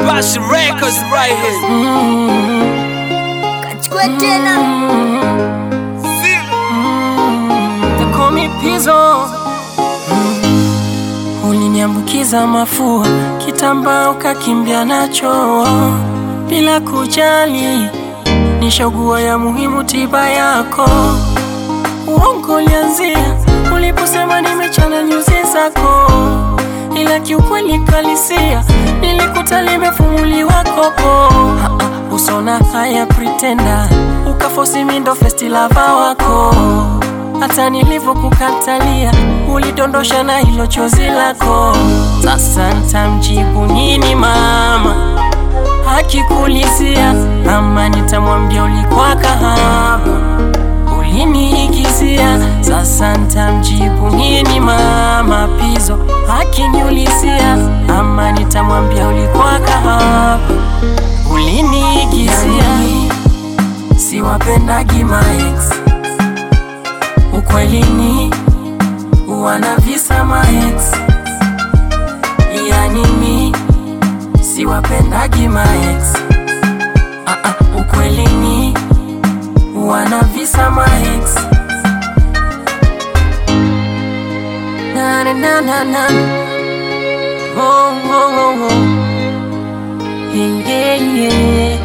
Bashi Records right here. Kachukua tena They call me Pizzo. Uliniambukiza mafua, kitambaa ukakimbia nacho bila kujali, nishagua ya muhimu tiba yako. Uongo ulianzia uliposema nimechana nyuzi zako, ila kiukweli kalisia nilikuta limefumuliwa kopo. Ha, ha, Usona haya pretenda, ukafosi mindo festi lava wako hata nilivyokukatalia ulidondosha na hilo chozi lako. Sasa ntamjibu nini mama akikulizia, ama nitamwambia ulikuwa kahaba uliniigizia. Sasa ntamjibu nini mama Pizzo akiniulizia, ama nitamwambia ulikuwa kahaba uliniigizia. Siwapendagi maex ukwelini wana visa maex, yani mi siwapendagi maex. Ah, ah, ukwelini wana visa maex. Na, na, na, na, na. Oh, oh, oh, oh. Yeah, yeah, yeah.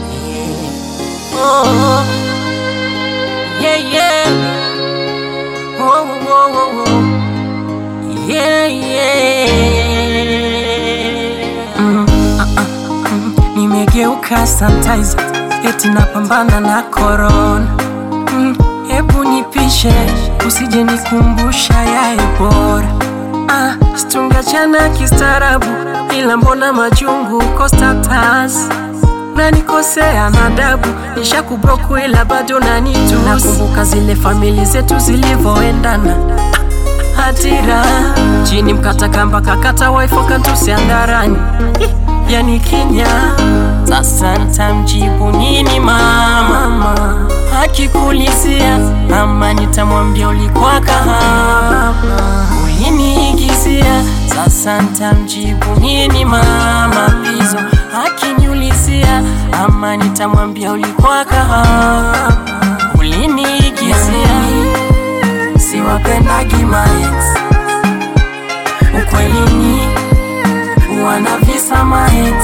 Oh, oh. Yeah, yeah. Whoa, whoa, whoa, whoa. Yeah, yeah. Mm, ah, ah, mm. Nimegeuka sanitizer eti napambana na corona. Mm, Hebu nipishe usije nikumbusha yayo bora. Ah, stungachana kistaarabu, ila mbona majungu uko status nanikosea na adabu, nishakubloku ila bado nanitusi. Nakumbuka zile famili zetu zilivyoendana hatira chini mkata kamba kakata waifo kantusi andarani yani kinya sasa ntamjibu nini mama akikulizia ama nitamwambia ulikuwa kahaba uliniigizia sasa ntamjibu nini mama Pizzo akiniulizia ama nitamwambia ulikuwa kahaba uliniigizia siwapendagi maex ukwelini wana visa maex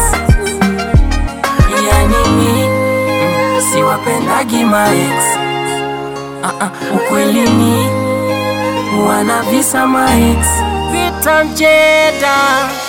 yani mi mm, siwapendagi maex ah, ah, ukwelini wana visa maex vita mjeda